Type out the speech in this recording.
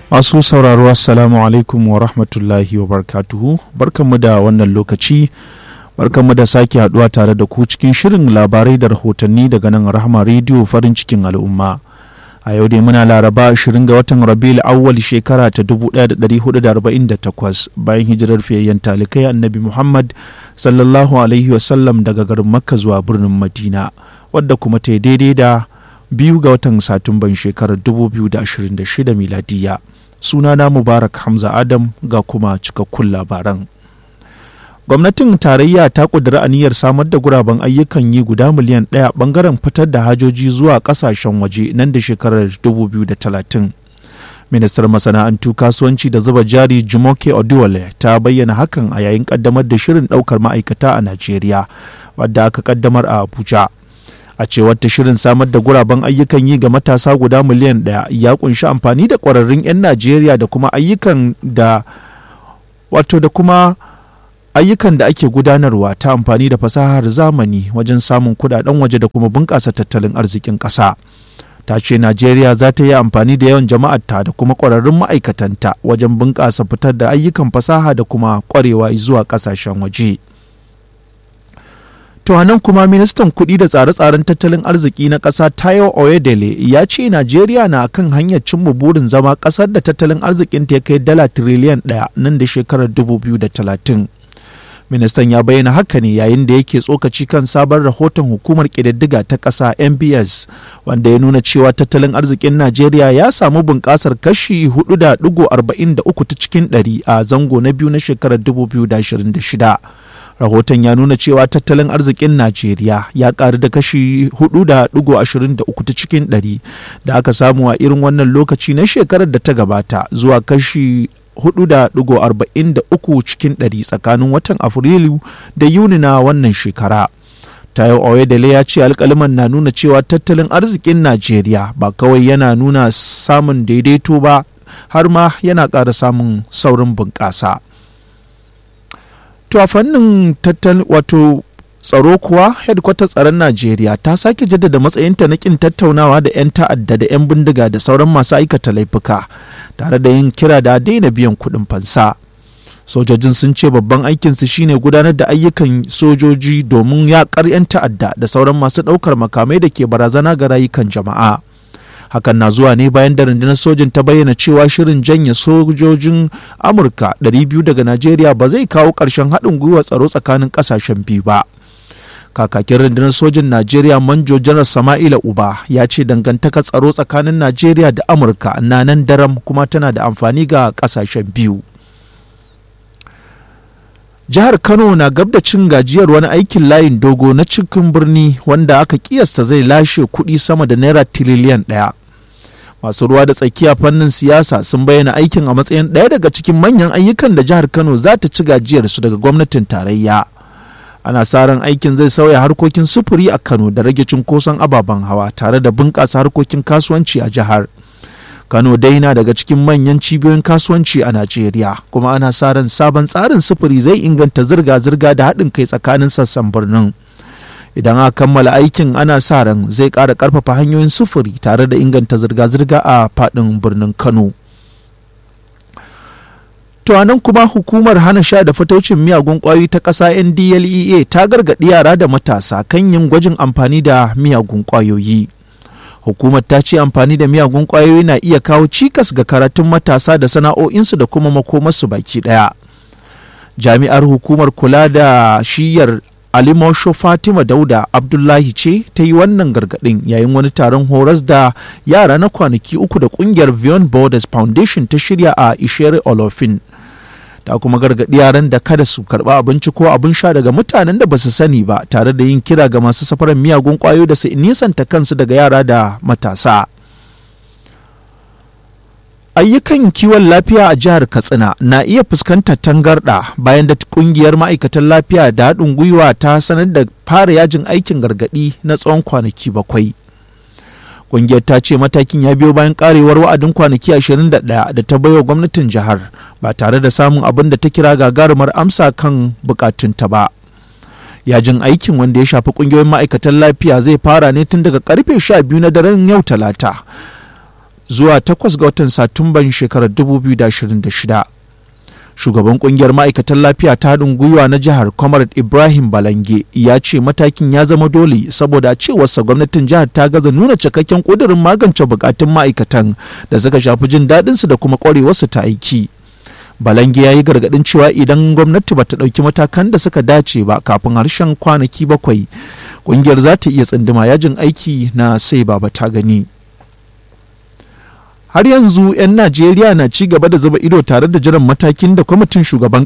Masu sauraro Assalamu alaikum wa rahmatullahi wa barkatuhu barkanmu da wannan lokaci barkanmu da sake haduwa tare da ku cikin shirin labarai da rahotanni daga nan rahama rediyo farin cikin al'umma. A yau dai muna laraba 20 ga watan Rabiul awwal shekara ta 1448 bayan hijirar fiyayyen talikai annabi Muhammad sallallahu alaihi wasallam daga garin Makka zuwa birnin Madina wadda kuma ta daidai da biyu ga watan Satumban shekarar 2026 miladiya. sunana mubarak hamza adam ga kuma cikakkun labaran gwamnatin tarayya ta kudura aniyar samar da guraben ayyukan yi guda miliyan ɗaya bangaren fitar da hajoji zuwa ƙasashen waje nan da shekarar 2030 ministar masana'antu kasuwanci da zuba jari jumoke oduwale ta bayyana hakan a yayin kaddamar da shirin ɗaukar ma'aikata a najeriya wadda aka kaddamar a abuja a cewar ta shirin samar da guraben ayyukan yi ga matasa guda miliyan ɗaya ya kunshi amfani da ƙwararrun 'yan najeriya da kuma ayyukan da wato da kuma ayyukan da ake gudanarwa ta amfani da fasahar zamani wajen samun kudaden waje da kuma bunƙasa tattalin arzikin ƙasa ta ce najeriya za ta yi amfani da yawan jama'arta da kuma ƙwararrun ma'aikatanta wajen bunƙasa fitar da ayyukan fasaha da kuma ƙwarewa zuwa ƙasashen waje. To nan kuma ministan kuɗi da tsare-tsaren tattalin arziki na ƙasa Tayo Oyedele ya ce Najeriya na kan hanyar cimma burin zama ƙasar da tattalin arzikin ta kai dala tiriliyan ɗaya nan da shekarar 2030. Ministan ya bayyana haka ne yayin da yake tsokaci kan sabon rahoton hukumar ƙididdiga ta ƙasa MBS wanda ya nuna cewa tattalin arzikin Najeriya ya samu bunƙasar kashi 4.43 ta cikin ɗari a zango na biyu na shekarar 2026. rahoton ya nuna cewa tattalin arzikin najeriya ya karu da kashi 4.23 ta cikin 100 da aka samu a irin wannan lokaci na shekarar da ta gabata zuwa kashi 4.43 cikin 100 tsakanin watan afrilu da yuni na wannan shekara tayo oyedele ya ce alkaliman na nuna cewa tattalin arzikin najeriya ba kawai yana nuna samun daidaito ba har ma yana ƙara samun saurin bunƙasa. To a fannin tattal wato tsaro kuwa hedkwatar tsaron Najeriya ta sake jaddada matsayinta na kin tattaunawa da 'yan ta'adda da 'yan bindiga da sauran masu aikata laifuka tare da yin kira da daina biyan kuɗin fansa. Sojojin sun ce babban aikinsu shine gudanar da ayyukan sojoji domin yaƙar 'yan ta'adda da sauran masu ɗaukar makamai da ke barazana ga rayukan jama'a. hakan na zuwa ne bayan da rundunar sojin ta bayyana cewa shirin janye sojojin amurka 200 daga najeriya ba zai kawo ƙarshen haɗin gwiwa tsaro tsakanin ƙasashen biyu ba kakakin rundunar sojin najeriya manjo janar sama'ila uba ya ce dangantakar tsaro tsakanin najeriya da amurka na nan daram kuma tana da amfani ga ƙasashen biyu jihar kano na gab da cin gajiyar wani aikin layin dogo na cikin birni wanda aka kiyasta zai lashe kuɗi sama da naira tiriliyan ɗaya masu ruwa da tsakiya fannin siyasa sun bayyana aikin a matsayin ɗaya daga cikin manyan ayyukan da jihar kano za ta ci gajiyarsu daga gwamnatin tarayya ana sa ran aikin zai sauya harkokin sufuri a kano da rage cunkoson ababen hawa tare da bunƙasa harkokin kasuwanci a jihar Kano dai na daga cikin manyan cibiyoyin kasuwanci a Najeriya kuma ana sa ran sabon tsarin sufuri zai inganta zirga-zirga da haɗin kai tsakanin sassan birnin. Idan aka kammala aikin ana sa ran zai ƙara ƙarfafa hanyoyin sufuri tare da inganta zirga-zirga a faɗin birnin Kano. To nan kuma hukumar hana sha da fataucin miyagun ƙwayoyi ta ƙasa NDLEA ta gargaɗi yara da matasa kan yin gwajin amfani da miyagun ƙwayoyi. hukumar ta ce amfani da miyagun ƙwayoyi na iya kawo cikas ga karatun matasa da sana'o'insu da kuma makomarsu baki ɗaya jami'ar hukumar kula da shiyar alimosho fatima dauda abdullahi ce ta yi wannan gargaɗin yayin wani taron horas da yara na kwanaki uku da ƙungiyar beyond borders foundation ta shirya a ishere olofin ta kuma gargaɗi yaran da kada su karɓa abinci ko abin sha daga mutanen da ba su sani ba tare da yin kira ga masu safarar miyagun ƙwayo da su nisanta kansu daga yara da matasa ayyukan kiwon lafiya a jihar katsina na iya fuskantar tangarɗa bayan da ƙungiyar ma'aikatan lafiya da haɗin gwiwa ta sanar da fara yajin aikin gargaɗi na tsawon kwanaki bakwai Ƙungiyar ta ce matakin ya biyo bayan karewar wa'adin kwanaki 21 da ta baiwa gwamnatin jihar ba tare da samun abin da ta kira gagarumar amsa kan bukatunta ba. Yajin aikin wanda ya shafi ƙungiyoyin ma'aikatan lafiya zai fara ne tun daga karfe 12 na daren yau talata. zuwa 8 ga watan satumban shekarar 2026 shugaban kungiyar ma'aikatan lafiya ta haɗin gwiwa na jihar comrade ibrahim balange ya ce matakin ya zama dole saboda cewarsa gwamnatin jihar ta gaza nuna cikakken ƙudurin magance bukatun ma'aikatan da suka shafi jin daɗinsu da kuma ƙwarewarsu ta aiki balange ya yi gargaɗin cewa idan gwamnati ba ta ɗauki matakan da suka dace ba kafin harshen kwanaki bakwai ƙungiyar za ta iya tsinduma yajin aiki na sai baba ta gani har yanzu 'yan najeriya na ci gaba da zuba ido tare da jiran matakin da kwamitin shugaban